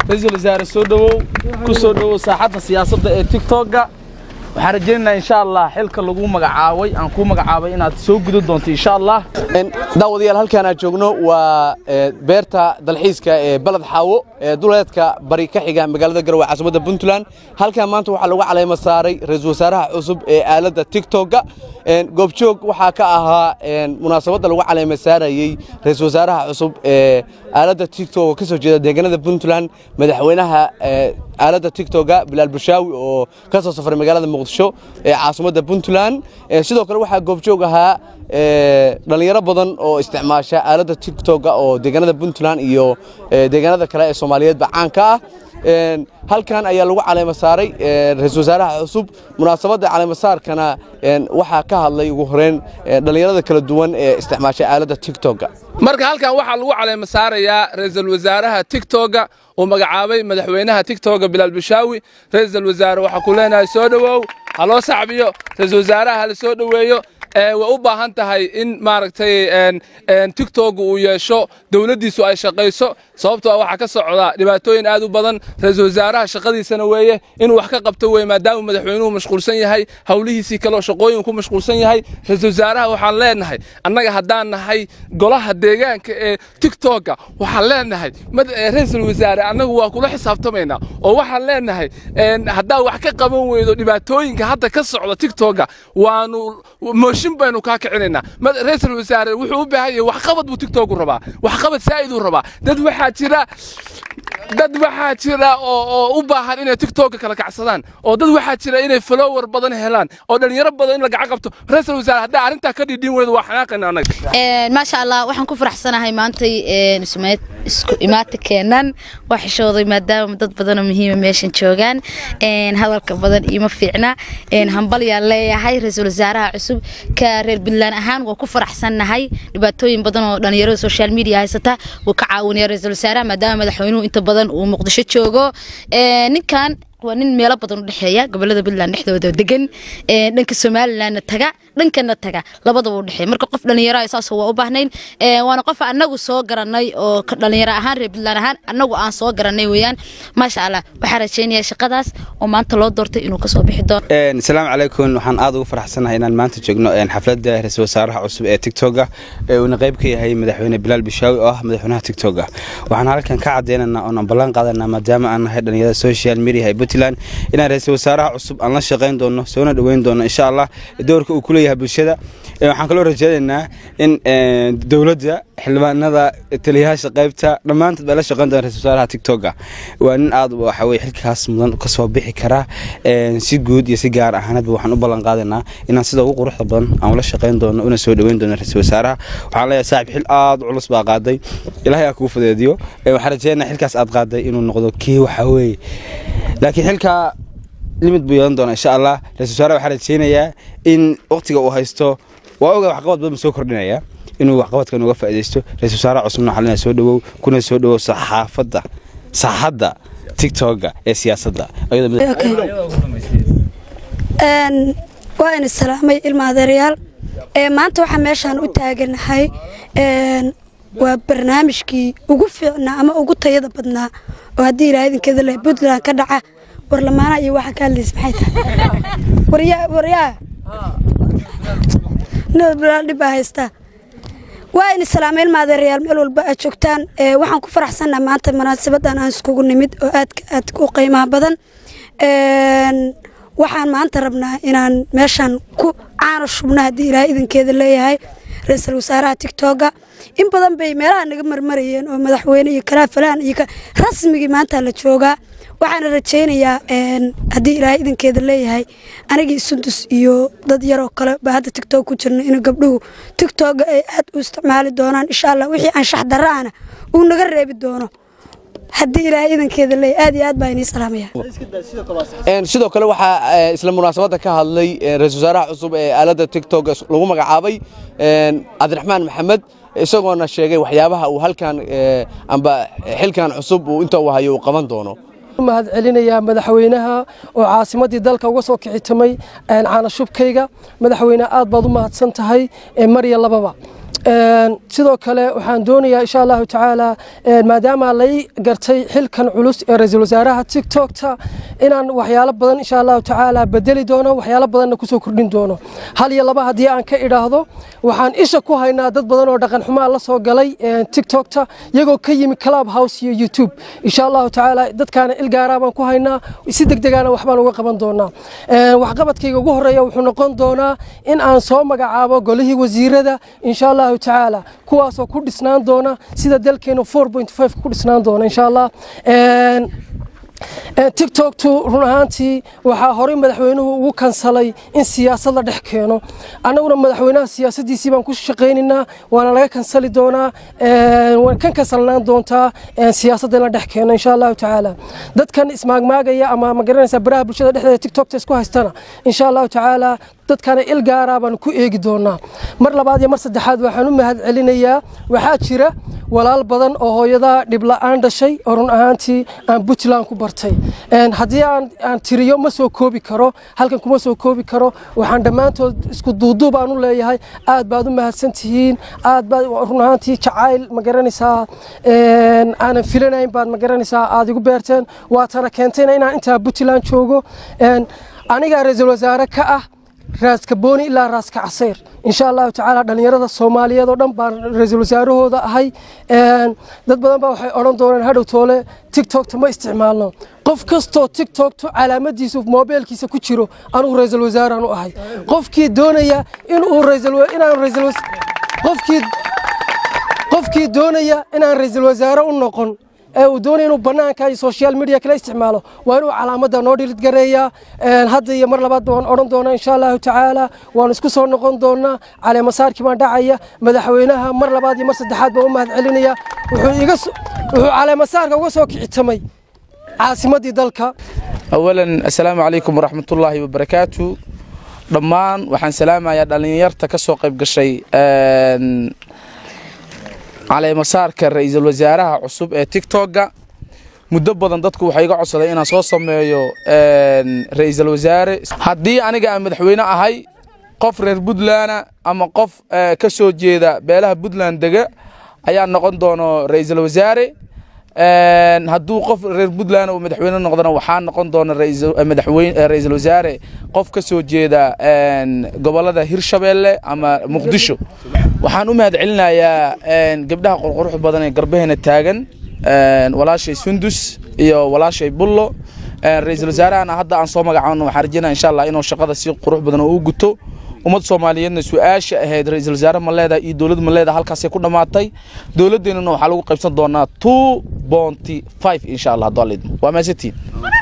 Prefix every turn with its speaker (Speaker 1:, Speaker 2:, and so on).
Speaker 1: ra-iisul wasaare soo dhowow ku soo dhowow saaxadda siyaasadda ee tiktoka waxaan rajaynaynaa insha allah xilka lagu magacaabay aan kuu magacaabay inaad soo gudan doonto insha allah
Speaker 2: daawadayaal halkaan aan joogno waa beerta dalxiiska ee baled xaawo ee duleedka bari ka xiga magaalada garowe caasimadda puntland halkaan maanta waxaa lagu caleema saaray ra-iisul wasaaraha cusub ee aaladda tiktoka goobjoog waxaa ka ahaa munaasabadda lagu caleema saarayey ra-iisul wasaaraha cusub ee aaladda tiktok ka soo jeeda deegaanada puntland madaxweynaha aaladda tiktoka bilaal bushaawi oo ka soo safray magaalada muqdisho ee caasimadda puntland sidoo kale waxaa goobjoog ahaa dhallinyaro badan oo isticmaasha aaladda tiktoka oo deegaanada puntland iyo deegaanada kale ee soomaaliyeedba caanka ah halkan ayaa lagu caleema saaray ra-iisul wasaaraha cusub munaasabadda caleemasaarkana waxaa ka hadlay ugu horeyn dhallinyarada kala duwan ee isticmaasha aaladda tiktoka
Speaker 1: marka halkan waxaa lagu caleema saarayaa ra-iisul wasaaraha tiktoka uu magacaabay madaxweynaha tiktoka bilaal bushaawi ra-iisul wasaare waxaa ku leenahay soo dhowow ha loo sacbiyo ra-iisul wasaaraha hala soo dhoweeyo way u baahan tahay in maaragtay tiktok uu yeesho dowladdiisu ay shaqayso sababtoo ah waxaa ka socda dhibaatooyin aad u badan ra-iisul wasaaraha shaqadiisana weeye inuu wax ka qabto weye maadaama madaxweynuhu mashquulsan yahay howlihiisii kaleo shaqooyin ku mashquulsan yahay ra-iisul wasaaraha waxaan leenahay annaga haddaan nahay golaha deegaanka ee tiktoka waxaan leenahay ra-iisul wasaare annagu waa kula xisaabtamaynaa oo waxaan leenahay haddaa wax ka qaban weydo dhibaatooyinka hadda ka socda tiktoka waanu mooshin baynu kaa kicinaynaa ra-iisul wasaare wuxuu u baahan yahay waxqabad buu tiktoku rabaa waxqabad saa'iduu rabaa dad waxaa jira dad waxaa jira oo u baahan inay tiktoka kala kacsadaan oo dad waxaa jira inay follower badan helaan oo dhalinyaro badan in la gacan qabto ra-iisul wasaare haddaa arrintaa ka dhidhin weydo waa xanaaqayna annaga
Speaker 3: maasha allah waxaan ku faraxsanahay maantay isku imaata keenan waa xishooday maadaama dad badanoo muhiima meeshan joogaan hadalka badan iima fiicna hambalyaan leeyahay ra-iisul wasaaraha cusub ka reer puntland ahaan waa ku faraxsannahay dhibaatooyin badan oo dhalinyarada social media haysata wuu ka caawinaya ra-iisul wasaaraha maadaama madaxweynuhu inta badan uu muqdisho joogo ninkan waa nin meelo badan u dhexeeya gobolada puntland dhexdooda degan dhanka somalilandna taga dhankana taga labadaba u dhexeeya marka qof dhalinyaro ah saasoo waa u baahnayn waana qof anagu soo garanay oo dhalinyaro ahaan reer puntland ahaan anagu aan soo garanay weeyaan maasha allah waxaan rajaynayaa shaqadaas oo maanta loo doortay inuu kasoo bixi doono
Speaker 4: asalaamu calaykum waxaan aad ugu faraxsanahay inaan maanta joogno xafladda ra-iisul wasaaraha cusub ee tiktoka ee uuna qayb ka yahay madaxweyne bilaal bishaawi oo ah madaxweynaha tiktoka waxaan halkan ka cadeynaynaa oon ballan qaadanaa maadaama aan nahay dhalinyarada social media ee puntland inaan ra-iisul wasaaraha cusub aan la shaqayn doono soona dhoweyn doono insha allah doorka uu ku leeyahay bulshada waxaan kaloo rajaynaynaa in dowladda xildhibaanada taliyayaasha qaybta dhammaantood baa la shaqayn doona ra-isul wasaaraha tiktoka waa nin aad waxa weye xilkaas mudan kasoo bixi karaa si guud iyo si gaar ahaaneedba waxaan u ballan qaadaynaa inaan sida ugu quruxda badan aan ula shaqayn doono una soo dhoweyn doono ra-isul wasaaraha waxaan leeyahay saaxib xil aad u culus baa qaaday ilaahay aa kugu fudeediyo waxaan rajaynayaa xilkaas aad qaaday inuu noqdo kii waxa weeye laakiin xilkaa limid buu yeelan doonaa insha allah ra-isul wasaare waxaa rajaynayaa in waqtiga uu haysto waa oga waxqabad badan soo kordhinaya inuu waxqabadkan uga faa'iidaysto ra-isul wasaaraha cusubna waxaa leenahay soo dhowow kuna soo dhowow saxaafadda saxadda tiktoka ee siyaasadda
Speaker 5: waa ina salaamay ilma adeerayaal maanta waxaa meeshaan u taaganahay waa barnaamijkii ugu fiicnaa ama ugu tayada badnaa oo haddii ilaa idinkeeda leh puntland ka dhaca warlamaana iyo waxaa ka hadlaysa maxay tahay waryaa waryaa nabadbalaal dhib baa haystaa waa in islaamay ilma adeerayaal meel walba aad joogtaan waxaan ku faraxsannaha maanta munaasabadan aan iskugu nimid oo aadka aad u qiimaha badan waxaan maanta rabnaa inaan meeshaan ku caano shubno haddii ilaahay idinkeeda leeyahay ra-iisul wasaaraha tigtoga in badan bay meelaha naga marmarayeen oo madaxweyne iyo kalaafalaan iyo rasmigii maanta la joogaa waxaana rajaynayaa haddii ilaahay idinkeeda leeyahay anigii sundus iyo dad yaroo kale baa hadda tigtog ku jirna in gabdhuhu tigtoga ay aad u isticmaali doonaan insha allah wixii anshax dara'ana uu naga reebi doono haddii ilaahay idankeeda leey aad iyo aad baa inii salaamaya
Speaker 2: sidoo kale waxaa isla munaasabadda ka hadlay ra-isul wasaaraha cusub ee aaladda tiktok lagu magacaabay cabdiraxmaan maxamed isagoona sheegay waxyaabaha uu halkan amba xilkan cusub uu inta uu hayo uu qaban doono
Speaker 6: mahad celinayaa madaxweynaha oo caasimadii dalka uga soo kixitamay caanashubkayga madaxweyne aad baad u mahadsan tahay marya lababa sidoo kale waxaan doonayaa insha allahu tacaala maadaama lay gartay xilkan culus ee ra-iisul wasaaraha tiktokta inaan waxyaalo badan insha allahu tacaala bedeli doono waxyaalo badanna kusoo kordhin doono hal iyo laba haddii aan ka idhaahdo waxaan isha ku haynaa dad badan oo dhaqan xumaa la soo galay tiktokta iyagoo ka yimi club house iyo youtube insha allahu tacaala dadkaana ilgaaraa baan ku haynaa si degdegaana waxbaan uga qaban doonaa waxqabadkayga ugu horeeya wuxuu noqon doonaa in aan soo magacaabo golihii wasiirada insha allahu tacaala kuwaasoo ku dhisnaan doona sida dalkeenu ku dhisnaan doona insha allah tiktoktu run ahaantii waxaa horey madaxweynuhu ugu kansalay in siyaasad la dhex keeno annaguna madaxweynaha siyaasadiisii baan ku shaqaynaynaa waana laga kansali doonaa waan kan kansalnaan doontaa siyaasadda in la dhex keeno insha allahu tacaala dadkan ismaagmaagaya ama ma garanaysaa baraha bulshada dhexdeeda tiktokta isku haystana insha allahu tacaala dadkana il gaaraa baan ku eegi doonaa mar labaad iyo mar saddexaad waxaan u mahad celinayaa waxaa jira walaal badan oo hooyadaa dhibla'aan dhashay oo run ahaantii aan puntland ku bartay haddii aan tiriyo ma soo koobi karo halkan kuma soo koobi karo waxaan dhammaantood isku duuduub aan u leeyahay aad baad u mahadsan tihiin aad baad run ahaantii jacayl ma garanaysaa aanan filanayn baad ma garanaysaa aad igu beerteen waatana keentayna inaan intaa puntland joogo anigaa ra-iisul wasaare ka ah raaska booni ilaa raaska casayr insha allahu tacaala dhallinyarada soomaaliyeed oo dhan baan ra-iisul wasaarahooda ahay dad badan baa waxay odhan doonaan hadhow toole tiktokta ma isticmaalno qof kastoo tiktoktu calaamadiisu moobeelkiisa ku jiro anugu ra-iisul wasaaraan u ahay qofkii doonaya inuu inaan ra'iisul qofkii qofkii doonaya inaan ra-iisul wasaare u noqon ee uu doonaya inuu bannaanka iyo social media kala isticmaalo waa inuu calaamadda noo dhilid gareeyaa hadda iyo mar labaad waan odhan doonaa insha allahu tacaala waan isku soo noqon doonaa caleemasaarkii baan dhacaya madaxweynaha mar labaad iyo mar saddexaad baan u mahad celinaya wuxuu caleemasaarka uga soo kicitamay caasimaddii dalka
Speaker 1: awalan assalaamu calaykum waraxmatullaahi wabarakaatu dhammaan waxaan salaamayaa dhallinyarta ka soo qayb gashay caleemasaarka ra-iisul wasaaraha cusub ee tigtogga muddo badan dadku waxay iga codsaday inaan soo sameeyo ra-iisul wasaare haddii aniga aan madaxweyne ahay qof reer puntlandna ama qof ka soo jeeda beelaha puntland dega ayaa noqon doono ra-iisul wasaare hadduu qof reer puntland uu madaxweyne noqdona waxaa noqon doona ra-iisul wasaare qof ka soo jeeda gobolada hirshabeelle ama muqdisho waxaan u mahad celinayaa gabdhaha qurqurux badan ee garbaheena taagan walaashay sundus iyo walaashay bullo ra-iisul wasaarahana hadda aan soo magacaabno waxaan rajeynaya insha allah inuu shaqada si qurux badan oo u guto ummad soomaaliyeedna su-aasha ahayd ra-iisul wasaare ma leedahay iyo dowlad ma leedahay halkaasay ku dhammaatay dowladdeennana waxaa lagu qaybsan doonaa two bonty five insha allah hadduu alidmo waa maasantiin